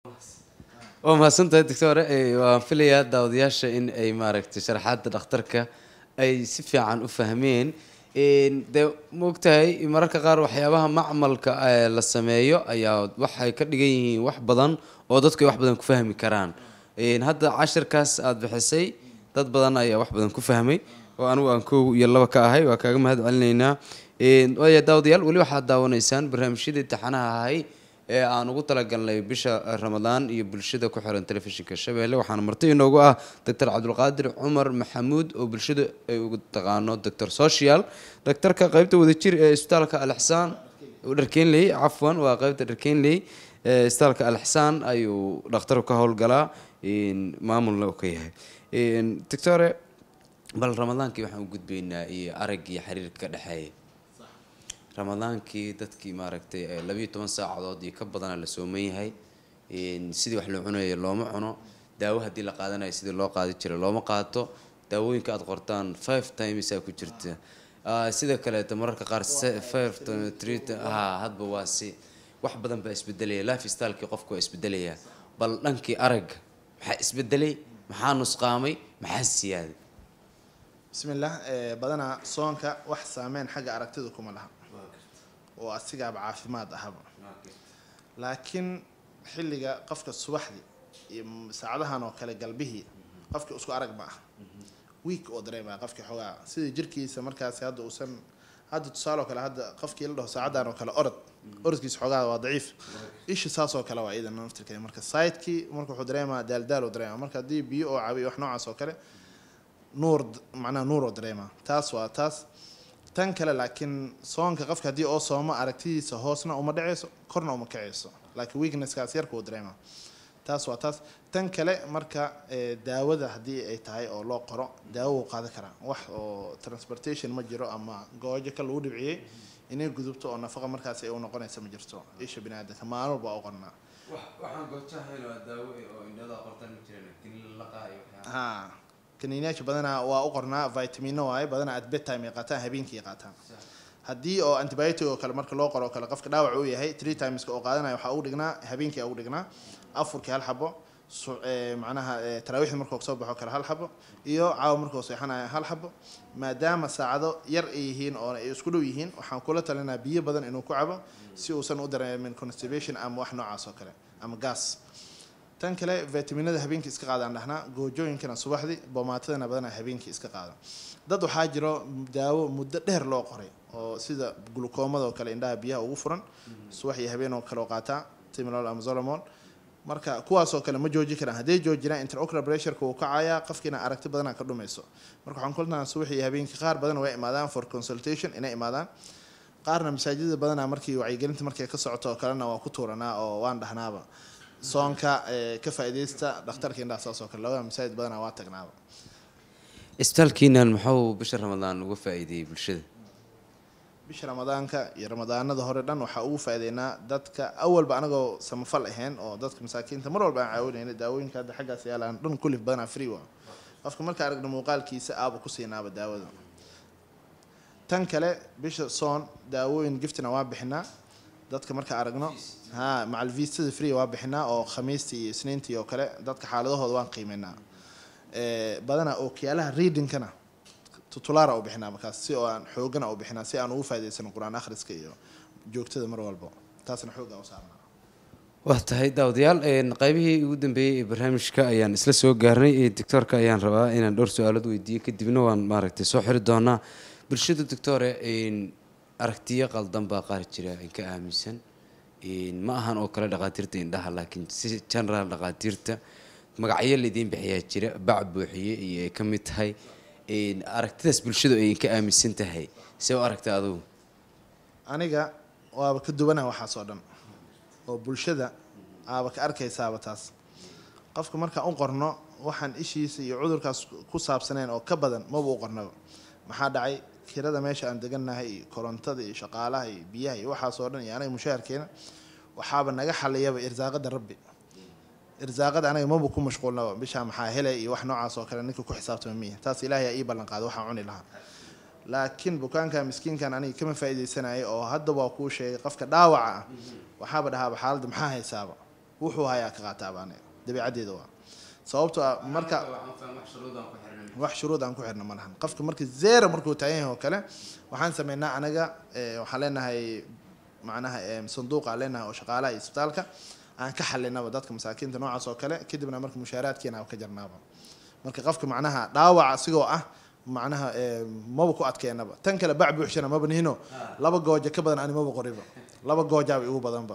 waa mahadsantahay doctore waan filayaa daawadayaasha in ay maaragtay sharaxaadda dhakhtarka ay si fiican u fahmeen dee maogtahay mararka qaar waxyaabaha macmalka la sameeyo ayaa waxay ka dhigan yihiin wax badan oo dadku ay wax badan ku fahmi karaan hadda cashirkaas aada bixisay dad badan ayaa wax badan ku fahmay oo anigu aan kow iyo laba ka ahay waa kaaga mahad celinaynaa waaya daawadayaal weli waxaad daawanaysaan barnaamijyadii taxanaha ahay ee aan ugu talagalnay bisha ramadaan iyo bulshada ku xiran telefishinka shabeelle waxaana marti inoogu ah doctor cabdulqaadir cumar maxamuud oo bulshada ay ugu taqaano doctor social doctorka qeybta wadajir ee isbitaalka alixsaan dharkenley cafwan waa qeybta dharkenley isbitaalka alixsaan ayuu dhakhtarku ka howlgalaa maamulna uu ka yahay doctore bal ramadaankii waxaan u gudbaynaa iyo arag iyo xiriirka ka dhexeeya ramadaankii dadkii maaragtay labayo toban saacadood iyo ka badana la sooman yahay sidii wax loo cunayo looma cuno daawo haddii la qaadanayo sidii loo qaadi jiray looma qaato daawooyinka aada qortaan five times aa ku jirta sida kaleeto mararka qaar five three ha hadba waa si wax badan baa isbedelaya life stylekii qofku waa isbedelaya bal dhankii aragga maxaa isbedelay maxaa nusqaamay maxaa siyaaday bismillaah badanaa soonka wax saameyn xagga aragtida kuma laha oo asigaaba caafimaad ahaba laakiin xilliga qofka subaxdii iyo saacadahan oo kale galbihii qofka isku arag ma ah week oo dareemaya qofkii xoogaa sidii jirkiisa markaasi hadda uusan hadda tusaale oo kale hadda qofkii la dhaho saacadan oo kale orod orodkiisa xoogaa waa daciif isha saas oo kale waa iidan naftirkeeda marka sidekii marka wuxuu dareemaa daaldaal oo dareema marka haddii biyo oo cabiyo wax noocaas oo kale nuur macnaha nuur oo dareema taas waa taas tan kale laakiin soonka qofka haddii oo soomo aragtidiisa hoosna uma dhaceyso korna uma kaceyso laakiin weaknesskaas yarka uu dareema taas waa taas tan kale marka daawada haddii ay tahay oo loo qoro daawo wuu qaadan karaa wax oo transportation ma jiro ama goojo ka lagu dhibciyey inay gudubto oo nafaqa markaasi ay u noqonaysa ma jirto isha bini aadamka maalin walba u qornaa ha kaniiniyaasha badanaa waa u qornaa vitamino waaye badanaa at bedtime ay qaataan habeenkii ay qaataan haddii oo antibiotic oo kale marka loo qoro oo kale qofka dhaawac uu yahay three timeska oo qaadanaya waxaa ugu dhignaa habeenkii ugu dhignaa afurkii hal xabo macnaha taraawiixda markuu soo baxo kale hal xabo iyo caawa markuu seexanaya hal xabo maadaama saacado yar ay yihiin oo ay isku dhow yihiin waxaan kula talinaa biyo badan inuu ku cabo si uusan u dareemin constipation ama wax noocaas oo kale ama gas tan kale vitaminada habeenkii iska qaadaan dhahnaa goojooyinkana subaxdii boomaatadana badanaa habeenkii iska qaada dad waxaa jiro daawo muddo dheer loo qoray oo sida glukoomada oo kale indhaha biyaha ugu furan subax iyo habeen oo kale oo qaataa timilol ama zolomol marka kuwaasoo kale ma jooji karaan hadday joojinaan interocular pressureka wuu kacayaa qofkiina aragti badanaa ka dhumayso marka waxaan kulnaa subax iyo habeenkii qaar badan way imaadaan for consultation inay imaadaan qaarna masaajidada badanaa markii wacyigelinta markay ka socoto oo kalena waa ku tuuranaa oo waan dhahnaaba soonka ka faa'iidaysta dhakhtarka indhaha saas oo kale labada masaajid badanaa waa tagnaaba isbitaalkiinan muxuu bisha ramadaan uga faa'iideeyey bulshada bisha ramadaanka iyo ramadaanada hore dhan waxaa ugu faa'iideynaa dadka awalba anagoo samafal ahayn oo dadka masaakiinta mar walba aan caawinayna daawooyinka hadda xaggaas yaalaan dhan kulif badanaa free waa qofka marka aragna muuqaalkiisa aaba ku siinaaba daawada tan kale bisha soon daawooyin giftina waa bixinaa dadka marka aragno ha macal viistada free waa bixinaa oo khamiistii iyo isniintii oo kale dadka xaaladahooda waan qiimeynaa badanaa ookiyaalaha readingkana tutulaara u bixinaa markaas si oo aan xoogana u bixinaa si aan ugu faa'idaysano qur-aan akhriska iyo joogtada mar walba taasna xooggaa u saarnaa waa tahay daawadayaal qaybihii ugu dambeeyey ee barnaamijka ayaan isla soo gaarnay doctoorka ayaan rabaa inaan dhowr su-aalood weydiiyo kadibna waan maaragtay soo xiri doonaa bulshada doctore aragtiyo qaldan baa qaar jira in ka aaminsan ma ahan oo kale dhaqaatiirta indhaha laakiin si general dhaqaatiirta magacyo laidiin bixiyaa jira bac buuxiye iyo ay ka mid tahay aragtidaas bulshadu ay ka aaminsan tahay see u aragta adugu aniga waaba ka duwanaa waxaas oo dhan oo bulshada aaba ka arkaysaaba taas qofka markaan u qorno waxaan ishiisa iyo cudurkaas ku saabsaneen oo ka badan maba u qornaba maxaa dhacay kirada meesha aan degannahay iyo korontada iyo shaqaalaha iyo biyaha iyo waxaas oo dhan iyo anaga mushaharkeena waxaaba naga xaliyaba irsaaqada rabbi irsaaqada anaga maba ku mashquulnaba bishaa maxaa helay iyo wax noocaas oo kale ninka ku xisaabtama miya taas ilaahay aa ii ballan qaaday waxaan cuni lahaa laakiin bukaanka miskiinkan aniga kama faa'iidaysanaya oo hadda waa kuu sheegay qofka dhaawaca ah waxaaba dhahaaba xaaladda maxaa haysaaba wuxuu hayaa ka qaataa baan dabiicaddeeda waa sababtoo ah marka wax shuruud aan ku xirna ma lahan qofka marka zero markuu taagan yahay oo kale waxaan sameynaa anaga eh, waxaan leenahay macnaha eh, sanduuq aan leenahay oo shaqaalaha iyo isbitaalka aan ka xalinaba dadka masaakiinta noocaas oo kale kadibna marka mushaaraadkeena aan ka jarnaaba marka qofka macnaha dhaawac asigoo ah macnaha eh, maba ku adkeenaba tan kale bac buuxshana maba nihino laba gooja ka badan ani maba qoriba laba goojaaba igu badanba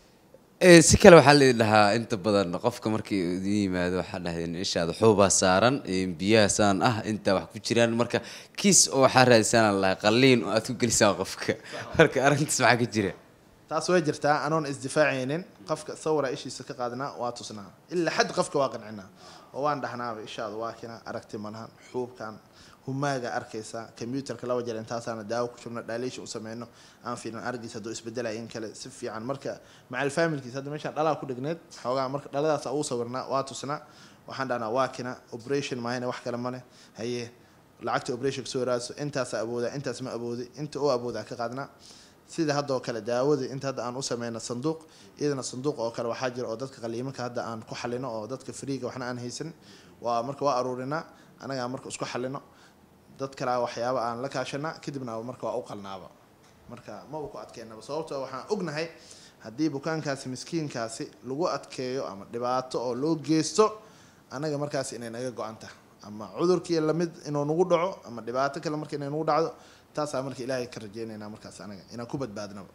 Ee, si kale waxaa la dhahaa inta badan qofka markii uu idin yimaado waxaa dhahdeen ishaada xuubaa saaran ee, biyahaasaan ah intaa wax ku jiraan marka kiis oo waxaa raadisaan lahaa qalliin oo aad ku gelisaan qofka marka arrintaas maxaa ka jira taas way jirtaa anoon isdifaacaynin qofka sawira ishiisa ka qaadnaa waa tusnaa ilaa xad qofka waa qancinaa oo waan dhahnaaba ishaada waa kina aragti malahan xuubkan humaaga arkaysa computerka laba jeer intaasaana daawo ku shubna dhaaliisha u sameyno aan fiilan argiis hadduu isbedelaya in kale si fiican marka macal familkiis hadda meeshaan dhalaa ku dhegneed xoogaa marka dhaladaas uu sawirnaa waa tusnaa waxaan dhahnaa waa kina operation maahane wax kale male haye lacagta operation kasoo raadso intaasa awoodaa intaas ma awoodi inta oo awoodaa ka qaadnaa sida hadda oo kale daawada inta hadda aan u sameyno sanduuq iyadana sanduuq oo kale waxaa jira oo dadka qaliimanka hadda aan ku xalino oo dadka freega waxna aan haysan waa marka waa aruurinaa anagaa marka isku xalino dad kale waxyaaba aan la kaashana kadibna marka waa u qalnaaba marka maba ku adkeynaba sababtoo waxaan ognahay haddii bukaankaasi miskiinkaasi lagu adkeeyo ama dhibaato oo loo geysto anaga markaas inay naga go-an tahay ama cudurkii lamid inuu nagu dhaco ama dhibaato kale marka inay nagu dhacdo taasaa marka ilaahay ka rajeynaynaa markaas anaga inaan ku badbaadnaba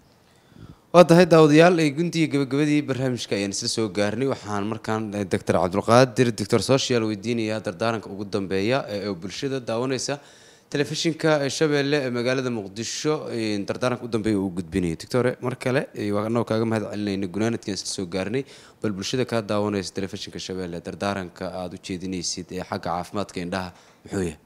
waa tahay daawadayaal ee guntiga gabagabadii barnaamijka ayaan isla soo gaarnay waxaan markaan doctor cabdulqaadir doctor social weydiinayaa dardaaranka ugu dambeeya ee oo bulshada daawanaysa telefishinka shabeelle ee magaalada muqdisho ee dardaaranka u dambeeya uu gudbinayo doctore mar kale ee waa anagoo kaaga mahad celinayna gunaanadkan isla soo gaarnay bal bulshada kaa daawanaysa telefishinka shabeelle dardaaranka aada u jeedinaysid ee xagga caafimaadka indhaha muxuu yahay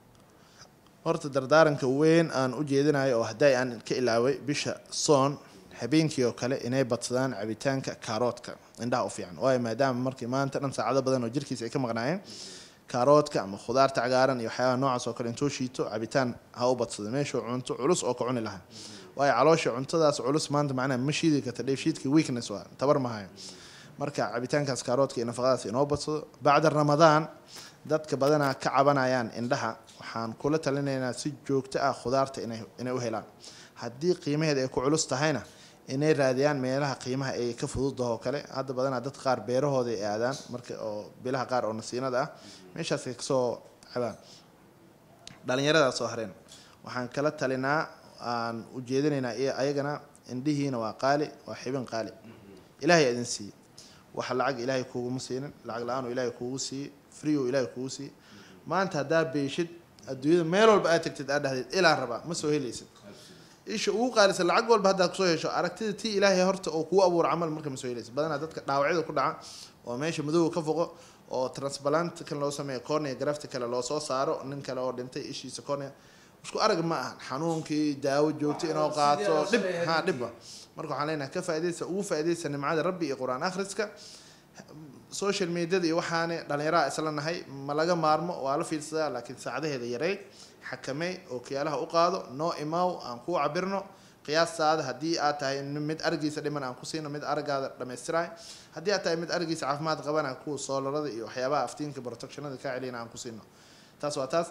horta dardaaranka weyn aan u jeedinayo oo hadday aan ka ilaaway bisha soon habeenkii oo kale inay badsadaan cabitaanka kaaroodka indhaha u fiican waayo maadaama markii maanta dhan saacado badan oo jirkiisa ay ka maqnaayeen kaaroodka ama khudaarta cagaaran iyo waxyaabaha noocaas oo kale intuu shiito cabitaan ha u badsado meeshuu cunto culus oo ka cuni lahaa waayo caloosha cuntadaas culus maanta macnaha ma shiidi karta dheefshiidka weakness waa tabar mahayo marka cabitaankaas kaaroodka iyo nafaqadaas inoo badsado bacda ramadaan dadka badanaa ka cabanayaan indhaha waxaan kula talinaynaa si joogto ah khudaarta inay inay u helaan haddii qiimaheeda ay ku culus tahayna inay raadiyaan meelaha qiimaha ay ka fududaho oo kale hadda badanaa dad qaar beerahooda ay aadaan marka oo bilaha qaar oo nasiinada ah meeshaasay kasoo cabaan dhalinyaradaa soo hareen waxaan kala talinaa aan ujeedinaynaa iyo ayagana indhihiina waa qaali waa xibin qaali ilaahay idin siiye wax lacag ilaahay kuuguma siinin lacag la-aan ilaahay kuugu siiye free oo ilaahay kuugu siiye maanta haddaa beeshid adduunyada meel walba aad tagtid aad dhahdeed ilaan rabaa ma soo helaysid isha ugu qaalisan lacag walba haddaad kusoo hesho aragtida tii ilaahay horta oo kuu abuuro camal marka ma soo helaysid badanaa dadka dhaawacyada ku dhaca oo meesha madowga ka foqo oo transplant kan loo sameeyo cornea grafti kale loo soo saaro nin kale oo dhintay ishiisa cornea isku arag ma ahan xanuunkii daawo joogto inoo qaato dhib ha dhibba marka waxaan leenahay ka faaidaysa ugu faaidaysa nimcada rabbi iyo qur-aan akhriska social mediada iyo waxaane dhalinyaraha isla nahay ma laga maarmo waa la fiirsadaa laakiin saacadaheeda yareey xakamey oo kiyaalaha u qaado noo imaaw aan kuu cabirno qiyaastaada haddii aad tahay mid arigiisa dhiman aan ku siino mid aragaada dhammaystiraay haddii aad tahay mid arigiisa caafimaad qabana kuwa soolarada iyo waxyaabaha aftiinka protectionada kaa celiyana aan ku siino taas waa taas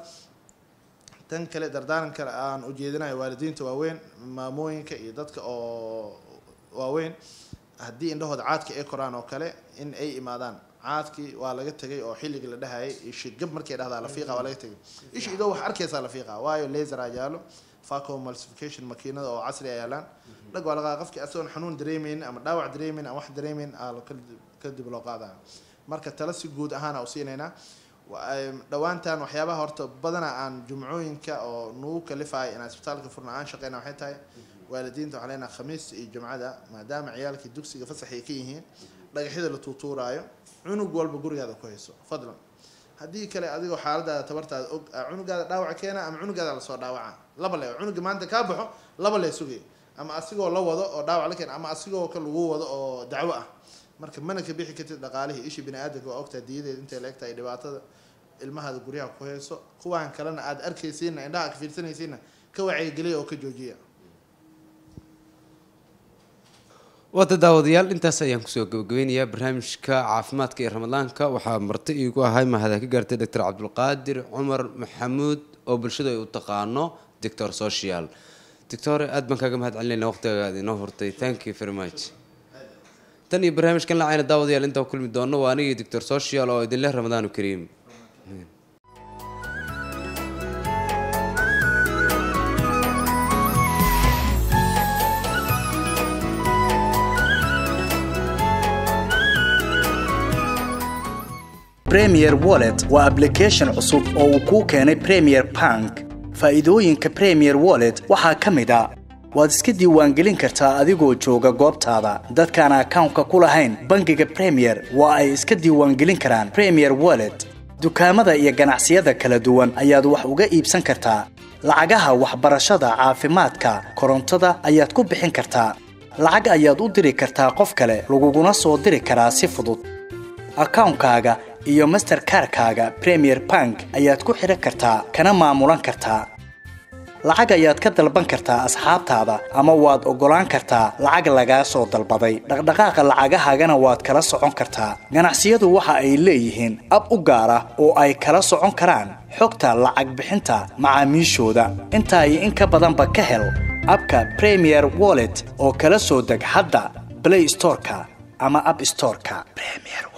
tan kale dardaaran kale aan ujeedinayo waalidiinta waaweyn maamooyinka iyo dadka oo waaweyn haddii indhahooda caadka ay koraan oo kale in ay imaadaan caadkii waa laga tegay oo xilligii la dhahayay ishi gab markay dhahdaa la fiiqa waa laga tegay ishi idoo wax arkaysaa la fiiqa waayo laser aa yaalo faco multiplication makiinada oo casri a yaalaan dhag waa lagaa qofkii asagoon xanuun dareemeyn ama dhaawac dareemeyn ama wax dareemeyn aa kadib loo qaadaya marka tala si guud ahaana u siinaynaa dhowaantan waxyaabaha horta badana aan jumcooyinka oo nagu kalifaya inaan isbitaalka furna aan shaqeyna waxay tahay waalidiinta waxaan leenaha khamiista iyo jumcada maadaama ciyaalkii dugsiga fasax ay ka yihiin dhagaxyada la tuutuuraayo cunug walba gurigaada ku hayso fadlan haddii kale adigoo xaaladaada tabartaada og cunugaada dhaawac keena ama cunugaada lasoo dhaawaca laba le cunuga maanta kaa baxo laba lee sugay ama asigoo la wado oo dhaawac la keena ama asigoo ka lagu wado oo dacwo ah marka mana ka bixi kartid dhaqaalihii ishii bini aadamka waa ogtaa diyadeed intay la egtahay dhibaatada ilmahaada guryaha ku hayso kuwaan kalena aada arkaysiina indhaha ka fiirsanaysiina ka wacyigeliya oo ka joojiya waata daawadayaal intaas ayaan kusoo gabagabeynayaa barnaamijka caafimaadka iyo ramadaanka waxaa marti iigu ahay mahada ka gaartay doctor cabdulqaadir cumar maxamuud oo bulshada ay u taqaano doctor social doctor aad baan kaaga mahad celinayna waqtigaga aad inoo hortay thank you very much tan iyo barnaamijkan lacayna daawadayaal intaa kulmi doono waa anigii doctor social oo idinleh ramadaanu kariim premier wallet waa application cusub oo uu kuu keenay premier bank faa'iidooyinka premier wallet waxaa ka mid a waad iska diiwaangelin kartaa adigoo jooga goobtaada dadkaan akawnka ku lahayn bangiga premier waa ay iska diiwaangelin karaan premier wallet dukaamada iyo ganacsiyada kala duwan ayaad wax uga iibsan kartaa lacagaha waxbarashada caafimaadka korontada ayaad ku bixin kartaa lacag ayaad u diri kartaa qof kale laguguna soo diri karaa si fudud akawnkaaga iyo masterkarkaaga premier bank ayaad ku xidhan kartaa kana maamulan kartaa lacag ayaad ka dalban kartaa asxaabtaada ama waad oggolaan kartaa lacag lagaa soo dalbaday dhaqdhaqaaqa lacagahaagana waad kala socon kartaa ganacsiyadu waxa ay leeyihiin ab u gaar ah oo ay kala socon karaan xogta lacag bixinta macaamiishooda intaa iyo in ka badanba ka hel abka premier wallet oo kala soo deg hadda blay storeka ama ab storeka